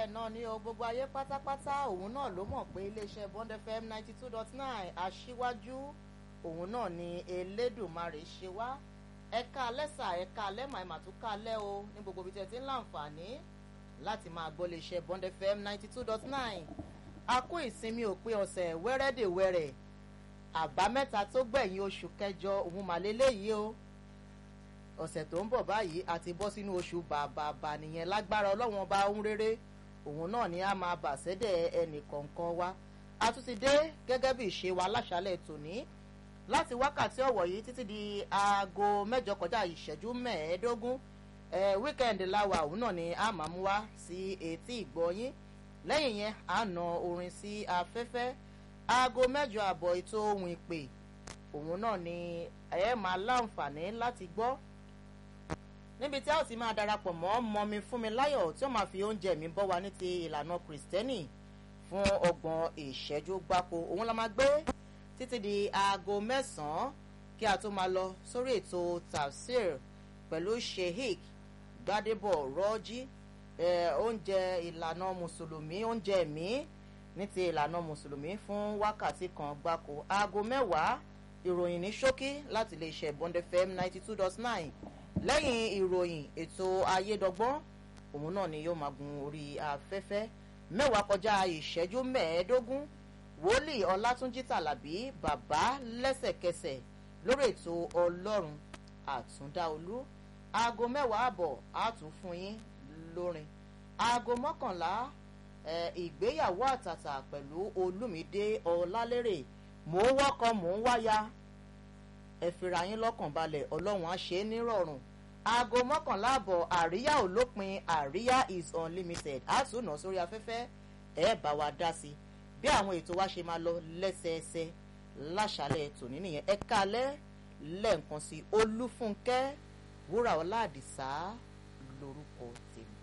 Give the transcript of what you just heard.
náà ni o gbogbo ayé pátápátá òun náà ló mọ̀ pé iléeṣẹ́ bond fm ninety two dot nine aṣíwájú òun náà ni elédùnmarè ṣe wá ẹ̀ka alẹ́sà ẹ̀ka alẹ́mà ẹ̀mà tó ká alẹ́ o ní gbogbo ibi tẹ̀ tí ń láǹfààní láti máa gbọ́ iléeṣẹ́ bond fm ninety two dot nine a kó ìsinmi òpin ọ̀sẹ̀ wẹ́rẹ́dẹ̀wẹ́rẹ́ àbámẹ́ta tó gbẹ̀yìn oṣù kẹjọ òun màlélẹ́yìí o ọ̀sẹ̀ tó ń bọ̀ báyìí a ti bọ́ sínú oṣù bàbàbà nìyẹn lágbára ọlọ́wọ́n bá ń rere òun náà ni a máa bà sẹ́dẹ̀ ẹnì kọ̀ọ̀kan wa a tún ti dé gẹ́gẹ́ bí ìṣe wa láṣálẹ̀ tòní láti wákàtí ọ̀wọ̀ yìí títí di aago mẹ́jọ kọjá ìṣẹ́jú mẹ́ẹ̀ẹ́dógún ẹ̀ wíkẹ́ndì láwa òun náà ni a máa mú wá sí etí ìgbọ́yín lẹ́yìn yẹn a nà orin sí afẹ́fẹ́ aago mẹ́jọ àbọ̀ ètò ohun ìpè òun náà ni ẹ máa láǹfààní láti gbọ́ níbi tí a ó ti máa darapọ̀ mọ́ mọ́mi fún mi láyọ̀ tí ó máa fi oúnjẹ mi bọ́ wa ní ti ìlànà kìrìsìtẹ́nì fún ọgbọ̀n ìṣẹ́jú gbáko òun la máa gbé títí di aago mẹ́sàn-án kí a tó máa lọ sórí ètò tafsir pẹ̀lú sheik gbadebo rọ́jí oúnjẹ ìlànà mùsùlùmí oúnjẹ mi ní ti ìlànà mùsùlùmí fún wákàtí kan gbáko aago mẹ́wàá ìròyìn ní ṣókí láti lè ṣe bond fm ninety two dot nine lẹ́yìn ìròyìn ètò ayédọ́gbọ́n òun náà ni yóò máa gun orí afẹ́fẹ́ mẹ́wàá kọjá ìṣẹ́jú mẹ́ẹ̀ẹ́dógún wòlíì ọlátúnjí tàlàbí bàbá lẹ́sẹ̀kẹsẹ̀ lórí ètò ọlọ́run àtúndáolú aago mẹ́wàá àbọ̀ àtún fún yín lórin aago mọ́kànlá ìgbéyàwó àtàtà pẹ̀lú olúmídé ọlálérè mò ń wọ́kọ mò ń wáya ẹ fira yín lọ́kàn balẹ̀ ọlọ́run á ṣe é nírọ̀rùn aago mọ́kànlá àbọ̀ àríyá ò lópin àríyá is unlimited á tún nà sórí afẹ́fẹ́ ẹ bá wa dá sí bí àwọn ètò wa ṣe máa lọ lẹ́sẹẹsẹ láṣálẹ̀ tòní nìyẹn ẹ kalẹ́ lẹ́ẹ̀kan sí olúfúnkẹ́ wúrà ọlá àdìsá lórúkọ tèmi.